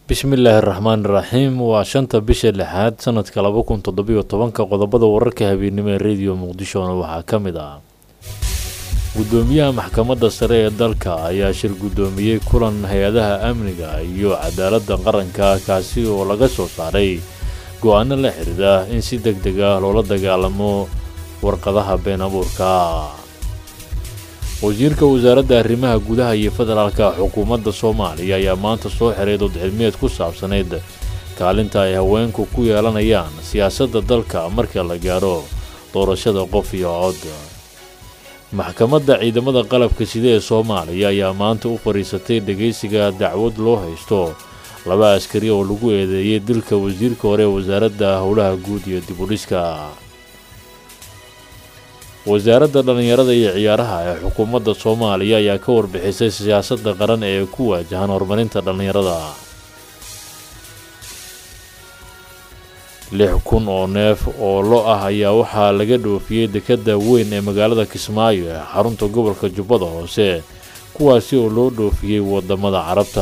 bismillaahi raxmaan iraxiim waa shanta bisha lixaad sanadka laba kun toddobiyo tobanka qodobada wararka habeennimo ee rediyo muqdishona waxaa ka mid ah guddoomiyaha maxkamadda sare ee dalka ayaa shir guddoomiyey kulan hay-adaha amniga iyo cadaaladda qaranka kaasi oo laga soo saaray go-aano la xidhiidha in si deg deg ah loola dagaalamo warqadaha been abuurka wasiirka wasaaradda arrimaha gudaha iyo federaalka xukuumadda soomaaliya ayaa maanta soo xiray dood cilmiyeed ku saabsanayd kaalinta ay haweenku ku yeelanayaan siyaasadda dalka marka la gaaro doorashada qof iyo cod maxkamadda ciidamada qalabka sida ee soomaaliya ayaa maanta u fadhiisatay dhegaysiga dacwad loo haysto laba askari oo lagu eedeeyey dilka wasiirka hore ee wasaaradda howlaha guud iyo dibudhiska wasaaradda dhallinyarada iyo ciyaaraha ee xukuumadda soomaaliya ayaa ka warbixisay siyaasadda qaran ee ku waajahan horumarinta dhallinyarada lix kun oo neef oo lo ah ayaa waxaa laga dhoofiyey dekadda weyn ee magaalada kismaayo ee xarunta gobolka jubbada hoose kuwaasi oo loo dhoofiyey wadamada carabta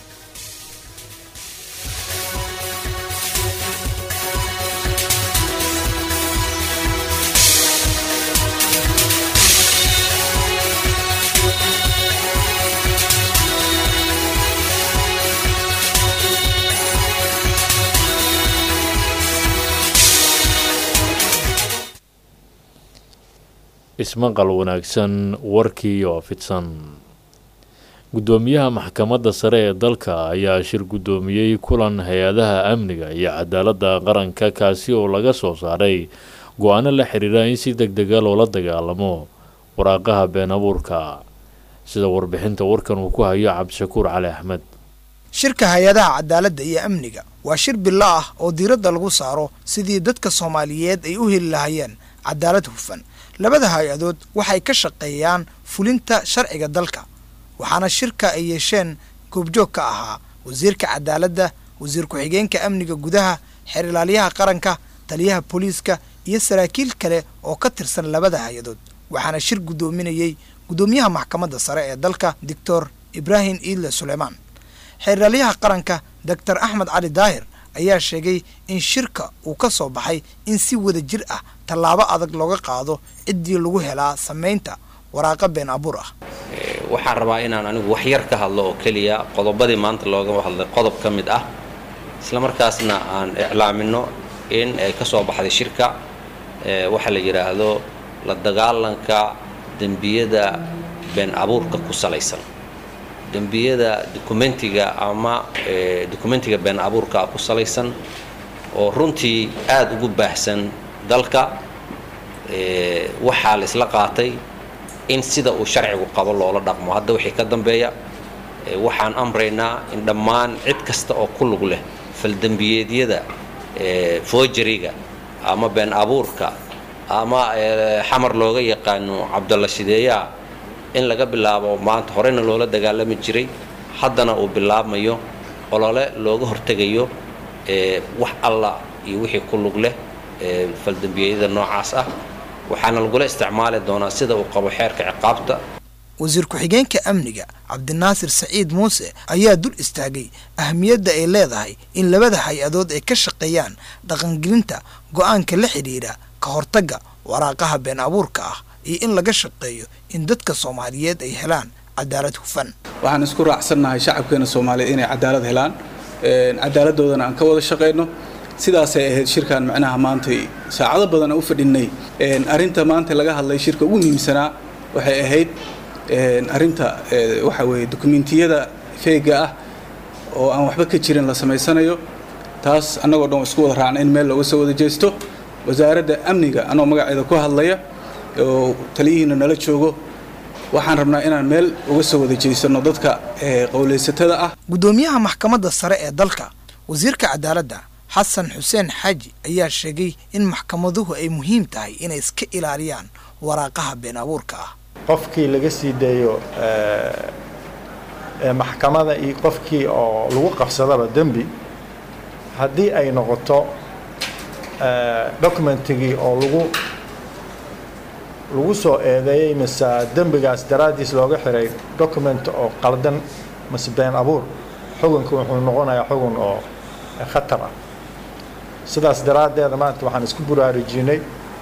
ismaqal wanaagsan warkii oo fidsan guddoomiyaha maxkamadda sare ee dalka ayaa shir guddoomiyey kulan hay-adaha amniga iyo cadaaladda qaranka kaasi oo laga soo saaray go-aano la xidhiidha in si deg dega loola dagaalamo waraaqaha been abuurka sida warbixinta warkan uu ku hayo cabdishakuur cali axmed shirka hay-adaha cadaaladda iyo amniga waa shir bilo ah oo diiradda lagu saaro sidii dadka soomaaliyeed ay u heli lahayeen cadaalad hufan labada hay-adood waxay ka shaqeeyaan fulinta sharciga dalka waxaana shirka ay yeesheen goobjoog ka ahaa wasiirka cadaaladda wasiir ku-xigeenka amniga gudaha xeer ilaalyaha qaranka taliyaha booliiska iyo saraakiil kale oo ka tirsan labada hay-adood waxaana shir guddoominayey guddoomiyaha maxkamadda sare ee dalka doctor ibraahim iidle suleymaan xeer ilaalyaha qaranka doctor axmed cali daahir ayaa sheegay in shirka uu ka soo baxay in si wada jir ah tallaabo adag looga qaado ciddii lagu helaa samaynta waraaqa been abuur ah waxaan rabaa inaan anigu wax yar ka hadlo oo keliya qodobadii maanta looga hadlay qodob ka mid ah isla markaasna aan iclaamino in ay ka soo baxday shirka waxaa la yidhaahdo la dagaalanka dembiyada been abuurka ku salaysan dembiyada dokumentiga ama dokumentiga been abuurka ku salaysan oo runtii aada ugu baahsan dalka waxaa la isla qaatay in sida uu sharcigu qabo loola dhaqmo hadda wixii ka dambeeya waxaan amraynaa in dhammaan cid kasta oo ku lug leh faldembiyeedyada foojariga ama been abuurka ama xamar looga yaqaano cabdalla shideeyaa in laga bilaabo maanta horeyna loola dagaalami jiray haddana uu bilaabmayo olole looga hortegayo wax alla iyo wixii ku lug leh faldembiyeedyada noocaas ah waxaana lagula isticmaali doonaa sida uu qabo xeerka ciqaabta wasiir ku-xigeenka amniga cabdinaasir saciid muuse ayaa dul istaagay ahamiyadda ay leedahay in labada hay-adood ay ka shaqeeyaan dhaqangelinta go-aanka la xidhiidha ka hortagga waraaqaha been abuurka ah iyo in laga shaqeeyo in dadka soomaaliyeed ay helaan cadaalad hufan waxaan isku raacsannahay shacabkeena soomaaliyeed inay cadaalad helaan cadaaladdoodana aan ka wada shaqayno sidaasay ahayd shirkan macnaha maantay saacado badan u fadhinay arinta maanta laga hadlay shirka ugu muhiimsanaa waxay ahayd arinta waxa weeye dokumentiyada feega ah oo aan waxba ka jirin la samaysanayo taas annagoo dhan isku wada raacna in meel looga soo wada jeesto wasaaradda amniga anoo magaceeda ku hadlaya oo taliyihiina nala joogo waxaan rabnaa inaan meel uga soo wada jeysano dadka qowlaysatada ah guddoomiyaha maxkamadda sare ee dalka wasiirka cadaaladda xasan xuseen xaaji ayaa sheegay in maxkamaduhu ay muhiim tahay inay iska ilaaliyaan waraaqaha been abuurka ah qofkii laga sii daeyo maxkamada iyo qofkii oo lagu qabsadaba dembi haddii ay noqoto documentigii oo lagu lagu soo eedeeyey mise dembigaas daraaddiis looga xiray document oo qaldan mise been abuur xukunka wuxuu noqonayaa xugun oo khatar ah sidaas daraaddeeda maanta waxaan isku buraarujinay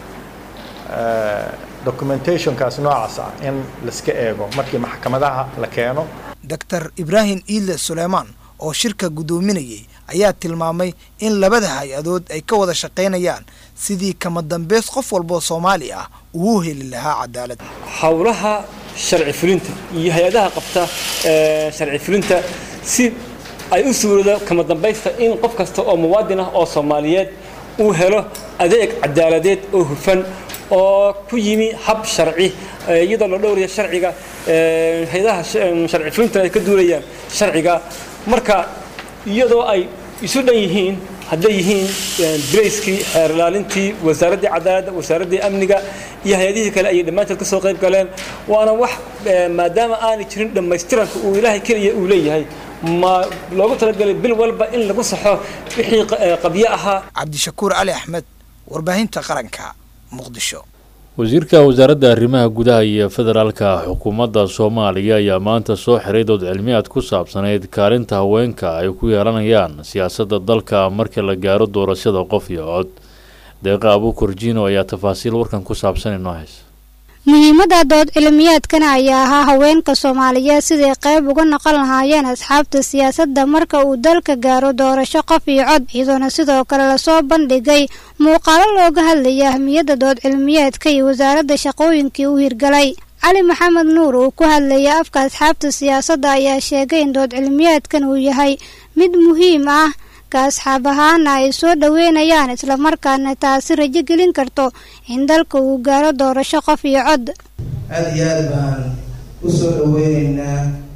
documentationkaas noocaas ah in laiska eego markii maxkamadaha la keeno doctor ibraahim iidle suleymaan oo shirka guddoominayay ayaa tilmaamay in labada hay-adood ay ka wada shaqaynayaan sidii kama dambeys qof walboo soomaali ah uu heli lahaa cadaalad howlaha sharci fulinta iyo hay-adaha qabta sharci fulinta si ay u suurado kama dambaysta in qof kasta oo muwaadin ah oo soomaaliyeed uu helo adeeg cadaaladeed oo hufan oo ku yimi hab sharci iyadoo la dhowraya sharciga hay-adaha sharci fulinta ay ka duulayaan sharciga marka iyadoo ay isu dhan yihiin hadday yihiin brayskii xeer ilaalintii wasaaraddii cadaaladda wasaaraddii amniga iyo hay-adihii kale ayay dhammaantood ka soo qayb galeen waana wax maadaama aanay jirin dhammaystiranka uu ilaahay keliya uu leeyahay ma loogu talagalay bil walba in lagu saxo wixii qabyo ahaa cabdishakuur cali axmed warbaahinta qaranka muqdisho wasiirka wasaaradda arrimaha gudaha iyo federaalka xukuumadda soomaaliya ayaa maanta soo xiray dood cilmiyaad ku saabsanayd kaalinta haweenka ay ku yeelanayaan siyaasadda dalka marka la gaaro doorashada qof iyo cod deeqa abuukorjiino ayaa tafaasiil warkan ku saabsan inoo haysa muhiimadda dood cilmiyaadkana ayaa ahaa haweenka soomaaliyeed siday qayb uga noqon lahaayeen asxaabta siyaasadda marka uu dalka gaaro doorasho qof iyo cod iyadoona sidoo kale lasoo bandhigay muuqaalo looga hadlaya ahmiyadda dood cilmiyeedka iyo wasaaradda shaqooyinkii u hirgalay cali maxamed nuur uu ku hadlayay afka asxaabta siyaasadda ayaa sheegay in dood cilmiyeedkan uu yahay mid muhiim ah ka asxaab ahaana ay soo dhoweynayaan islamarkaana taasi rajo gelin karto in dalka uu gaaro doorasho qof iyo cod aada iyo aada baan u soo dhaweyneynaa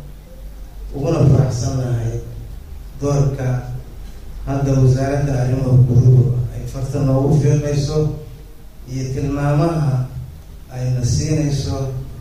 uguna faraxsannahay doorka hadda wasaaradda arrimaha guduhu ay farta noogu fiiqayso iyo tilmaamaha ayna siinayso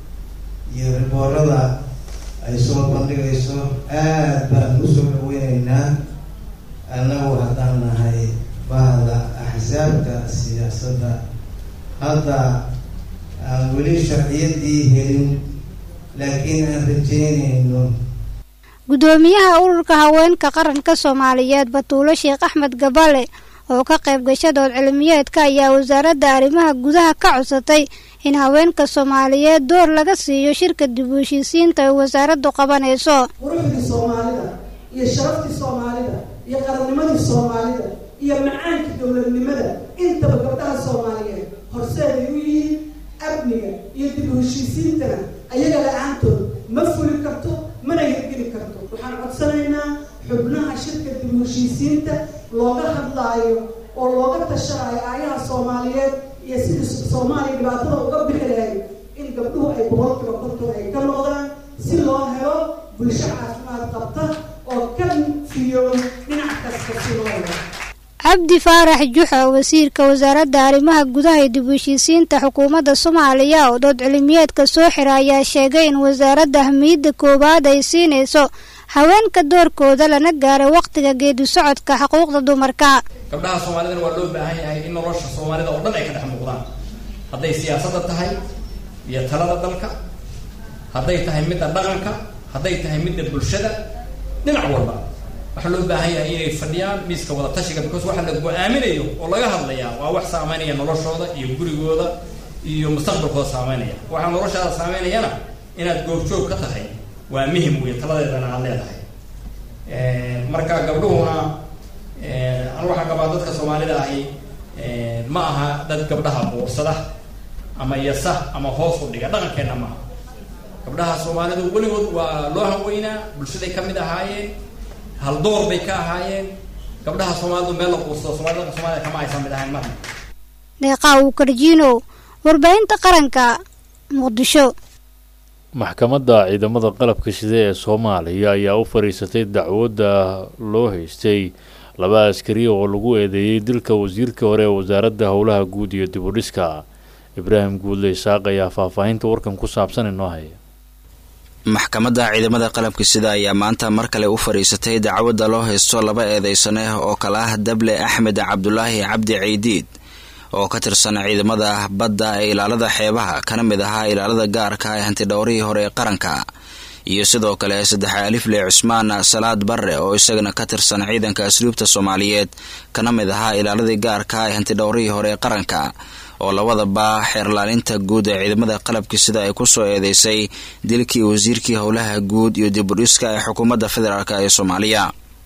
iyo riboorada ay soo bandhigayso aada baan u soo dhaweyneynaa annagu haddaan nahay bahda axsaabta siyaasadda hadda aan weli sharciyadii helin laakiin aan rajeynayno guddoomiyaha ururka haweenka qaranka soomaaliyeed batuulo sheekh axmed gabale oo ka qayb gasha dood cilmiyeedka ayaa wasaaradda arrimaha gudaha ka codsatay in haweenka soomaaliyeed door laga siiyo shirka dib u heshiisiinta ay wasaaraddu qabanayso quruxdii soomaalida iyo sharaftii soomaalida iyo qarannimadii soomaalida iyo macaankii dowladnimada intaba gabdhaha soomaaliyeed horseeday u yihiin amniga iyo dib u heshiisiintana ayaga la-aantood ma fuli karto mana hirgeli karto waxaan codsanaynaa xubnaha shirka dib u heshiisiinta looga hadlaayo oo looga tashanayo aayaha soomaaliyeed iyo sidii soomaaliya dhibaatada uga bixi lahayd in gabdhuhu ay boqolkiiba konton ay ka noqdaan si loo helo bulsho caafimaad qabta oo ka fiyo dhinac kasta si loo helo cabdi faarax juxa wasiirka wasaaradda arrimaha gudaha iyo dib u heshiisiinta xukuumadda soomaaliya oo dood cilmiyeedka soo xira ayaa sheegay in wasaaradda ahmiyadda koowaad ay siinayso haweenka doorkooda lana gaaray wakhtiga geedi socodka xuquuqda dumarka gabdhaha soomaalidana waa loo baahan yahay in nolosha soomaalida oo dhan ay ka dhex muuqdaan hadday siyaasadda tahay iyo talada dalka hadday tahay midda dhaqanka hadday tahay midda bulshada dhinac walba waxaa loo baahan yahay inay fadhiyaan miiska wada tashiga because waxa la go-aaminayo oo laga hadlayaa waa wax saameynaya noloshooda iyo gurigooda iyo mustaqbalkooda saameynaya waxaa noloshaada saameynayana inaad goobjoog ka tahay waa muhim wey taladeedana aad leedahay marka gabdhuhuna anu waxaa qabaa dadka soomaalida ahi ma aha dad gabdhaha boorsada ama yasa ama hoos u dhiga dhaqankeenna maaha gabdhaha soomaalidu weligood waa loo hanweynaa bulshaday ka mid ahaayeen haldoor bay ka ahaayeen gabdhaha soomaalidu meel la quursado soomaalida soomaalida kama aysan mid ahayn marna deeqaa uu karjiino warbaahinta qaranka muqdisho maxkamadda ciidamada qalabka shida ee soomaaliya ayaa u fadhiisatay dacwadda loo haystay laba askari oo lagu eedeeyey dilka wasiirka hore ee wasaaradda howlaha guud iyo dib u dhiska ibraahim guudle isaaq ayaa faahfaahinta warkan ku saabsan inoo haya maxkamadda ciidamada qalabka sida ayaa maanta mar kale u fadhiisatay dacwadda loo haysto laba eedeysane oo kale ah dable axmed cabdulaahi cabdi ciidiid oo ka tirsan ciidamada badda ee ilaalada xeebaha kana mid ahaa ilaalada gaarka ee hantidhowrihii hore ee qaranka iyo sidoo kale saddex alifle cusmaan salaad barre oo isagana ka tirsan ciidanka asluubta soomaaliyeed kana mid ahaa ilaaladii gaarka ee hantidhowrihii hore ee qaranka oo labadaba xeerlaalinta guud ee ciidamada qalabka sida ay ku soo eedeysay dilkii wasiirkii howlaha guud iyo dibudhiska ee xukuumadda federaalk ee soomaaliya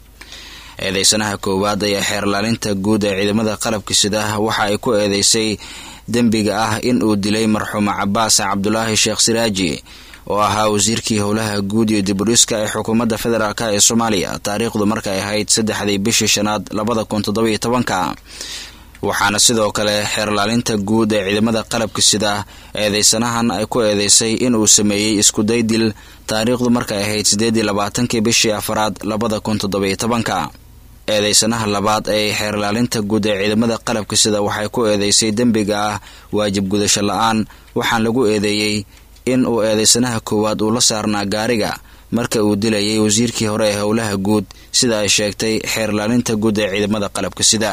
eedeysanaha koowaad ayaa xeerlaalinta guud ee ciidamada qalabka sida waxa ay ku eedeysay dembiga ah in uu dilay marxuuma cabaas cabdulaahi sheekh siraaji oo ahaa wasiirkii howlaha guud iyo dibudhiska ee xukuumadda federaalk ee soomaaliya taariikhdu markay ahayd saddexdii bishii shanaad labada kun toddobiyo tobanka waxaana sidoo kale xeerlaalinta guud ee ciidamada qalabka sida eedeysanahan ay ku eedeysay in uu sameeyey iskuday dil taariikhdu markay ahayd siddeedii labaatankii bishii afaraad labada kun toddobiyo tobanka eedeysanaha labaad ee xeerlaalinta guud ee ciidamada qalabka sida waxay ku eedeysay dembiga ah waajib gudasho la-aan waxaan lagu eedeeyey in uu eedeysanaha koowaad uu la saarnaa gaariga marka uu dilayay wasiirkii hore ee howlaha guud sida ay sheegtay xeerlaalinta guud ee ciidamada qalabka sida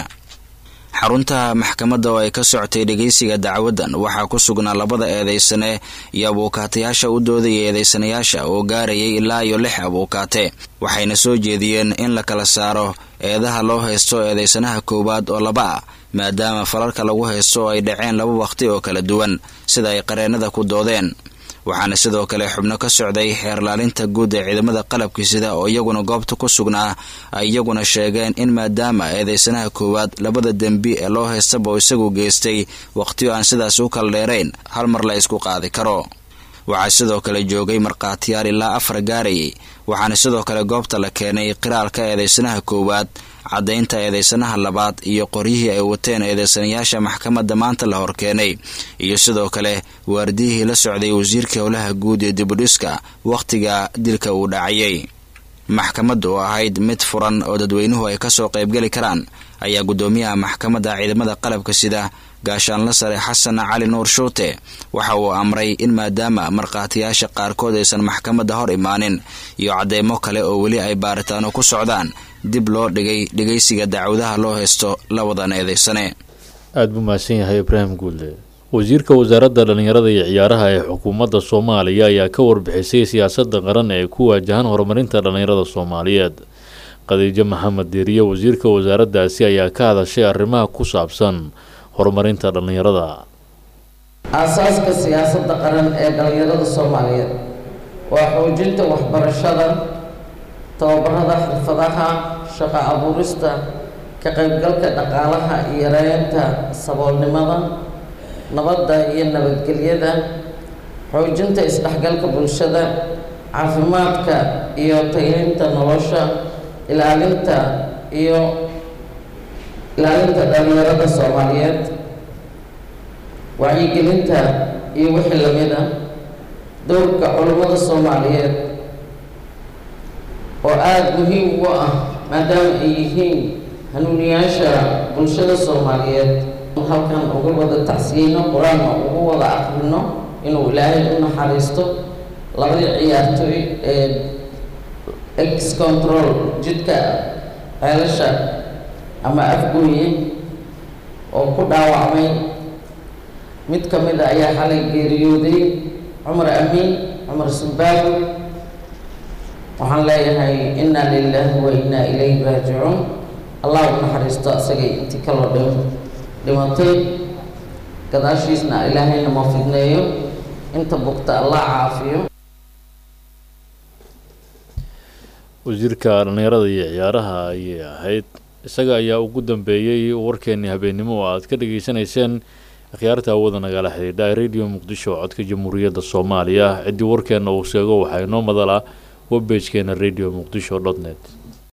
xarunta maxkamadda oo ay ka socotay dhegeysiga dacwaddan waxaa ku sugnaa labada eedeysane iyo abuukaatayaasha u doodaya eedeysanayaasha oo gaarayay ilaa iyo lix abuukaate waxayna soo jeediyeen in la kala saaro eedaha loo haysto eedeysanaha koowaad oo laba ah maadaama falalka lagu haysto oo ay dhaceen laba waqti oo kala duwan sida ay qareennada ku doodeen waxaana sidoo kale xubno ka socday xeerlaalinta guud ee ciidamada qalabka sida oo iyaguna goobta ku sugnaa ay iyaguna sheegeen in maadaama eedeysanaha koowaad labada dembi ee loo haystaba oo isagu geystay wakhtiyo aan sidaas u kala dheerayn hal mar la isku qaadi karo waxaa sidoo kale joogay markhaatiyaal ilaa afar gaarayay waxaana sidoo kale goobta la keenay qiraalka eedeysanaha koowaad caddaynta eedeysanaha labaad iyo qoryihii ay wateen eedeysanayaasha maxkamadda maanta la horkeenay iyo sidoo kale waardiyihii la socday wasiirka howlaha guud ee dibudhiska wakhtiga dilka uu dhacayay maxkamaddu oo ahayd mid furan oo dadweynuhu ay kasoo qaybgeli karaan ayaa guddoomiyaha maxkamadda ciidamada qalabka sida gaashaanla sare xasan cali nuur shuute waxa uu amray in maadaama markhaatiyaasha qaarkood aysan maxkamadda hor imaanin iyo cadeymo kale oo weli ay baaritaano ku socdaan dib loo dhigay dhegeysiga dacwadaha loo haysto labadan eedeysane aada buu mahadsan yahay ibraahim guulle wasiirka wasaaradda dhallinyarada iyo ciyaaraha ee xukuumadda soomaaliya ayaa ka warbixisay siyaasadda qaran ee ku waajahan horumarinta dhallinyarada soomaaliyeed khadiijo maxamed deeriye wasiirka wasaaraddaasi ayaa ka hadashay arrimaha ku saabsan horumarinta dhallinyarada aasaaska siyaasadda qaran ee dhallinyarada soomaaliyeed waa xoojinta waxbarashada tababarada xirfadaha shaqo abuurista ka qaybgalka dhaqaalaha iyo yareynta saboolnimada nabadda iyo nabadgelyada xoojinta isdhexgalka bulshada caafimaadka iyo tayeynta nolosha ilaalinta iyo ilaalinta dhallinyarada soomaaliyeed wacyigelinta iyo wixii lamid ah dowrka culummada soomaaliyeed oo aada muhiim ugu ah maadaama ay yihiin hanuuniyaasha bulshada soomaaliyeed halkan uga wada tacsiyeyno qur-aanna ugu wada akrino inuu ilaahay u naxariisto labadii ciyaartooy ee ex control jidka ceelasha ama afgooye oo ku dhaawacmay mid ka mid a ayaa xalay geeriyooday cumar amiin cumar sumbaago waxaan leeyahay inna lilaahi wa innaa ilayhi raajicuun allah u naxariisto asagay intii kaloo dhim dhimatay gadaashiisna ilaahayna ma fidneeyo inta bugta allah caafiyo wasiirka dhallinyarada iyo ciyaaraha ayay ahayd isaga ayaa ugu dambeeyey warkeenii habeennimo oo aad ka dhageysanayseen akhyaarta awooda nagala xidhiidha radio muqdisho codka jamhuuriyadda soomaaliya ciddii warkeenna uu sheego waxaa inoo madala webbagekeena radio muqdisho dot net